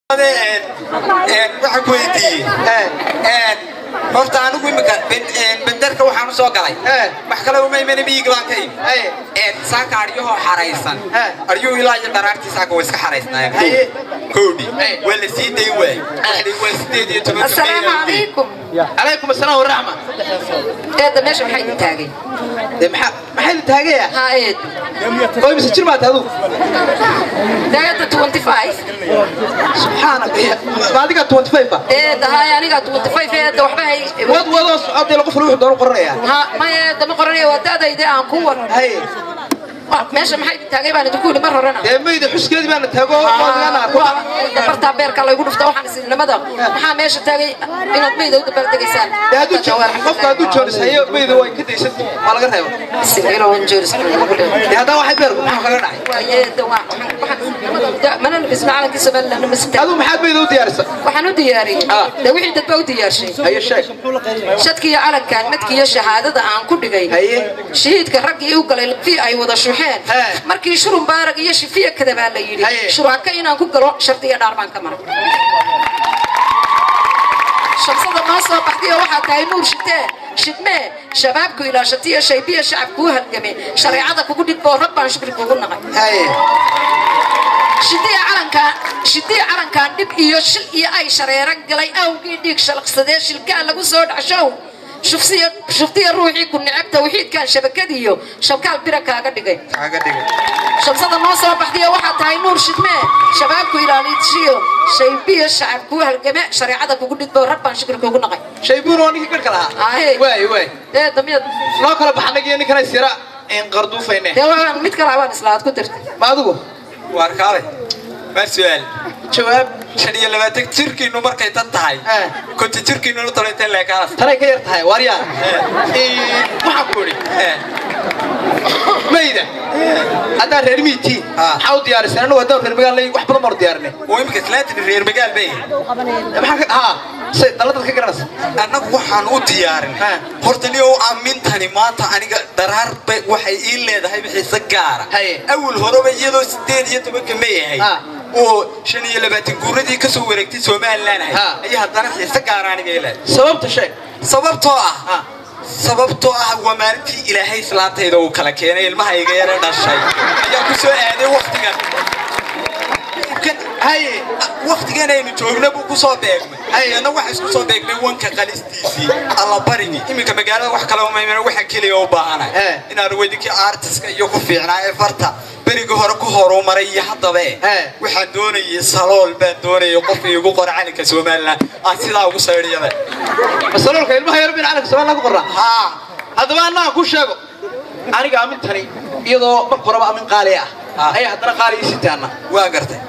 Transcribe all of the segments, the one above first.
waxaan ku weydiiyey horta anigu imika benderka waxaan u soo galay wax kale uma imana miyiga baan ka imi saaka aryahoo xaraysan aryuhu ilaa iyo dharaartii saaka way iska xaraysnaayeen kowdhi waa la sii dayn waay waa sideed iyo toban السلام عليكم calaykum asalaam waraxma هذا ماشي محي تاجي dee maxaa maxay la taagaya ها ايه oo imise jir baad adigu ده هذا 25 subxaana ma adiga 25 ba ايه ده هاي انا قاعد 25 هذا وحبا هي wad wadoo socodee la qof wuxuu doon qoranayaa ها ما هي ده مقرنيه ودادا يدي ان كور hay ماشي محي تاجي بان تقول مره رنا dee mayda xuskeedii baana taago waadgana arko bartaa beerka lagu dhufta waxaan isnimada maxaa meesha taagay inaad meeyda u dabal degaysaan dee hadduu jo- qofka hadduu joonis hayo mayda way ka daysantay waa laga reeba siniilo wan jooris dee haddana waxay beerku maxaa kaga dhacay waayeeda waa waxaan mana labisna calankii somaliland ma sita adigu maxaad mayda u diyaarisa waxaan u diyaariyey de wixii dadba u diyaarshay haye sheeg shadkiiyo calankan madkiiyo shahaadada aan ku dhigay Haye. shahiidka raggii u galay fi ay wada shuxeen He. markii shurun baarag iyo shifiya kadabaa la yidhi Haye. shuraaka inaan ku galo shardiya dhaar baan ka maray shamsada noo soo baxday oo waxaa tahay nuur shitee shidmee shabaabku ilaashatiyo shaybiya shacabkuu halgame shareecada kugu dhigbo rabbaan shukri kugu naqay haye shidiya calankaan shidiya calankaan dhib iyo shil iyo ay shareero galay awgii dhiig shalaqsadee shilkaa lagu soo dhacshow shufsiya shuftiya ruuxii ku necab tawxiidkan shabakadiyo shabkaal bira kaaga dhigay kaaga dhigay shamsada noo soo baxday oo waxaa tahay nuur shidmee shabaabku ilaaliishiyo shaybiyo shacab kuu halgame shareecada kugu dhidbo rabbaan shukri kugu naqay shaybuun oo ninkii garhka lahaa Ahe. waay waay ee damiyad noo kala baxanagiyo ninkana sira in qarduufayne dee waan mid kale waan islaad ku dirtay ma adigu waar kaale waa su-aal jawaab shan iyo labaatan jirkiinu markay tan tahay Eh. konti jirkiinuna tolayta leekaas tanay ka yar tahay waaryaa waxaan ku idhi mayda haddaan reer miitiin Ah. maxaa u diyaariseen anagu haddaan reer magaalay wax badan baan u diyaarinay oo imika islaantin reer magaal bay maxaa ka haa say daladad ka garanaysa annagu waxaan u diyaarin Ha. horta ni oo aamintani maanta aniga daraar bay waxay ii leedahay xiise gaara Haye. awal horeba iyadoo sideed iyo tobanka ma yahay Ha. oo shan iyo labaatan guuradii kasoo wareegtay somaliland ahay Ha. ayaa haddana xiise gaara aniga ii leedahay sababta sheeg sababtoo ah Ha. sababtoo ah waa maalintii ilaahay islaantayda uu kala keenay ilmaha iga yara dhashay ayaa ku soo aaday waktigan haye waktigan aynu joogna buu ku soo beegmay ayana waxa isku soo beegnay wanka qalistiisii allabarigii iminka magaalada wax kale umaymana waxa keliya u baahanahay Eh. inaan weydinkii artiska iyo ku fiicnaa ee farta berigii hore ku horumaray iyo haddaba eh Eh. waxaan doonayay salool baan doonayay qof iigu qora calinka somaliland aan sidaa ugu saydhiyaba masaloolka ilmaha yar bin calanka somaliland ku qornaa haa haddaba annaga ku sheego aniga amintani iyadoo marka horeba amin qaali ah Ah. ayaa haddana qaali ii sitaana waa gartay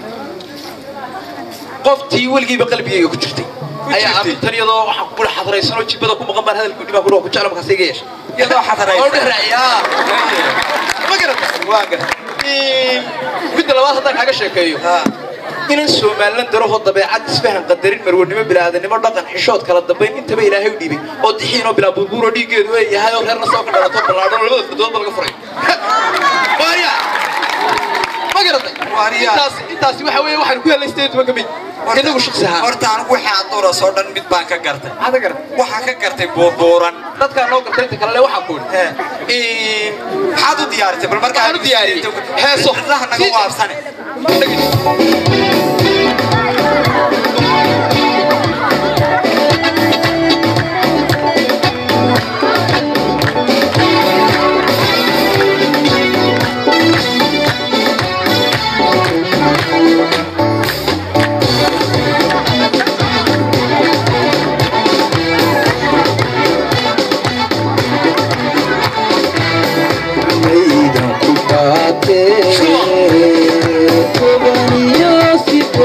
qoftii weligiiba qalbigayga ku jirtay ayaa jirtay? amintan iyadoo waxaan ku bula xadraysanoo jibada ku maqan baan hadalku dhibaa ku ku jecla markaas iga yeesha iyadoo xadaraysan. oo dheraayaa ma garata waa gartay midda labaad haddaan kaaga sheekeeyo haa inan somalilan darahoo dabeecad isfahan qadarin marwanimo bilaadanimo dhaqan xishood kala dambayn intaba ilaahay u dhiibay oo dixiinoo bilaa burbuuroo dhiiggeedu ay yahay oo reerna soo ka dhalato ballaadhan labada fardoodba laga furay waarya ma garatay Waarya. intaas intaasi waxa weeye waxaan ku helnay sideed tobanka mid inagu shaqsi ahaan horta anigu wixii aduuras oo dhan mid baan ka gartay maxaad ka garatay waxaan ka gartay buurbuuran dadkaa noo gartay inta kalele waxaan ku idhi Ee. maxaad u diyaarisay bal markaa Waxaan u diyaariyey heeso. xisaha naga Si- waabsane Maydan ku qaatee, tobaniyo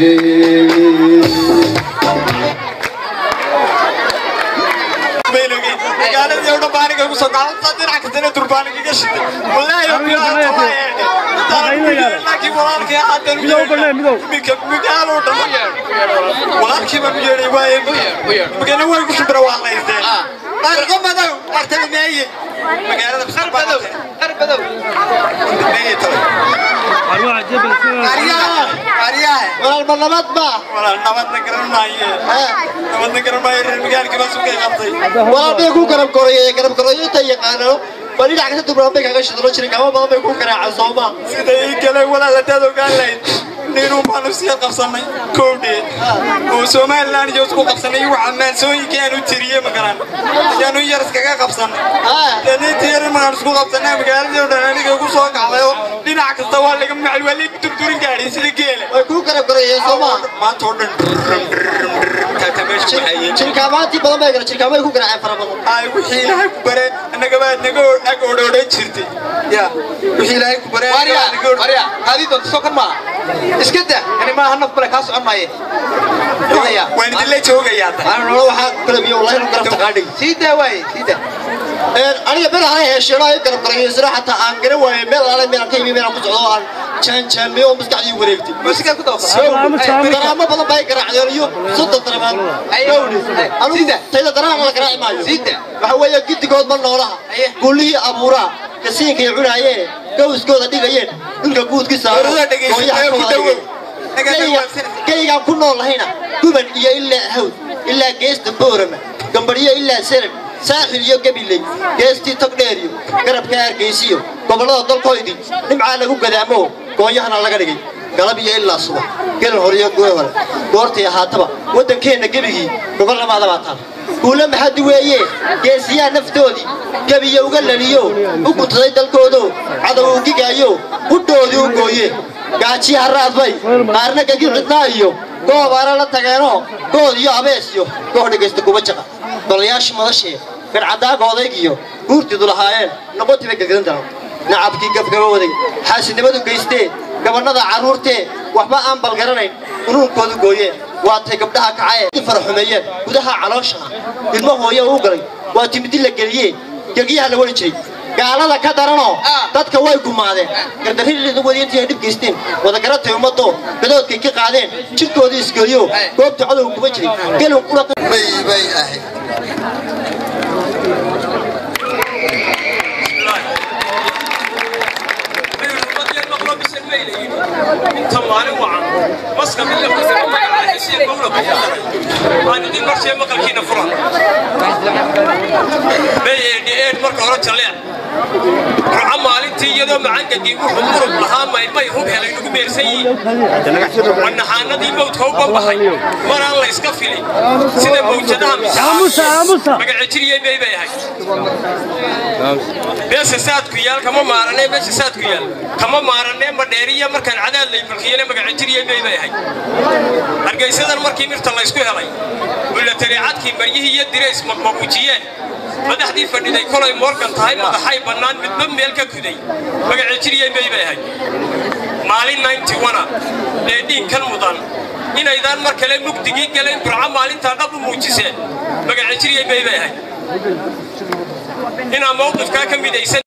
magaaladii oo dhan baaniga igu soo gacanta dhinac kastana durbaaniga iga shiday wallaahi oo bilaa laakiin walaalkii haddan iminka magaaloo dhan walaalkii baan u yeedhay waaye magana way ku shimbira waa laysteen barqo madow artaba meeye magaalada qarbadow qarbadow meeye talo walaalba nabad ba walaal nabadna garan maaye nabadna garan maaye reer magaalkii baa sugay qabtay walaal bay ku garab gorayay garab gorayo inta yaqaano bal dhinac kasta dubraan bay kaga shidlo jiray gama badan bay ku garaacaan sooma sida ii galeen walaal hadaad ogaan lahayd ninun baanu sii qabsanay kowdheed oo somalilan iyo isku qabsanay waxa maansooyinkii aan u tiriyey magaran ayaanu yar iskaga qabsanay daniintii yar markaan isku qabsanay magaaladii oo dhan aniga igu soo kacday oo dhinac kasta waa laga macli waa laga durdurin gaadhay sida geela way ku garab gorayeen sooma maanta oo dhan kaka meesha waxayeen jirkaamaantii badan bay gara jirkaamay ku garaaceen fara badan ay wixii ilaahay ku bare annaga baad naga ag odhodhan jirtay ya wixii ilaahay ku bare warya warya hadii doonto soo kan maaha iska dah kani maaha naf bale kaa socon maaye Waya. waan idinla joogayaa aan nolol waxaa kalabiyo wallahi nu garab taqaadhay sii daa waaye sii daa aniga meel aan hesheeno ay garab gorayo isra xataa aan garan waayo meel aan meel aan ka yimi meel aan ku socdo aan jaanjaamiyo oo maskaxdii wareegtay musikaa ku dawaqaa daraamo badan bay garaacdeen iyo soddon daramaan gawdhi anigu tayda daraan la garaaci maayo Sida. waxa weeye gidigood ma noolaha gullihii abuuraa kasiinkay cunaayeen gawskooda dhigayeen dhulka guudkiisa Warada dhegeysta, ku dhawow. geygaan ku nool lahayna guban iyo ilaa hawd ilaa geesta boorama gambadhiyo ilaa saran saaxil iyo gabiley geestii togdheer iyo garabka hargeysiyo gobollada dalkoydii nimcaa lagu gadaamo goonyahana laga dhigay galab iyo ilaa subax gelin hore iyo goor hore goortay ahaataba waddankeenna gebigii gobol lamaada baa taal guule maxadi weeye geesiyaa naftoodii gebiya uga laliyo u guntaday dalkoodo cadow u gigaayo hudhoodii u gooye gaajiya haraadbay qaarna gagi cidnaa iyo goobaana la tageenoo good iyo abees iyo koox dhegaysta kuba jaqa golayaashii madashee garcadaaga odayg iyo guurtiidu lahaayeen noqotiibay gadgadan daran nacabkii gafgaba waday xaasidnimadu geystee gabannada carruurtee waxba aan balgaranayn unuunkoodu gooyeen waatay gabdhaha kacayee faraxumeeyeen gudaha calooshaha ilmo hooye uu galay waa timidi la geliyee gegyaha la wari jiray gaalada ka daranoo dadka way gumaadeen gardarriwadiintii ay dhib geysteen wadagaratay ummadoo gadoodkay ka qaadeen jidhkoodii isgeliyo goobta codowga kuma jiray gelin qura bay bay ahayd inta maalin wacan maska mid la kusoo magacaaysiin gobla ku daray aan idin marshee maqalkiina fura bay eedhi'een marka hore jalleec ruca maalintii iyadoo macangagii wuxuu murug lahaa maymay hub helay ugu meersan yihiin wanaxaanadii mawdka u bambaxay maraan la iska filin sida mawjadaha misaaa magacejiriyey bay bay ahayd beesha saadku yaal kama maaranee beesha saadku yaal kama maaranee madheeriya markaan cadaad lay mulkiyene magacejiriyey bay bay ahayd hargaysadan markii mirta laysku helay bulatariicadkii maryihii iyo dirays maqmaqujiyeen madaxdii fadhiday kolay moorkan tahay madaxay bannaan midba meel ka kuday magacejiriyey bay bay ahayd maalin ninety one ee dhiinkan mudan inaydaan mar kale mugdigii galayn burco maalintaa dhab u muujiseen magacejiriyey bay bay ahayd inaa mawqifkaa ka midaysan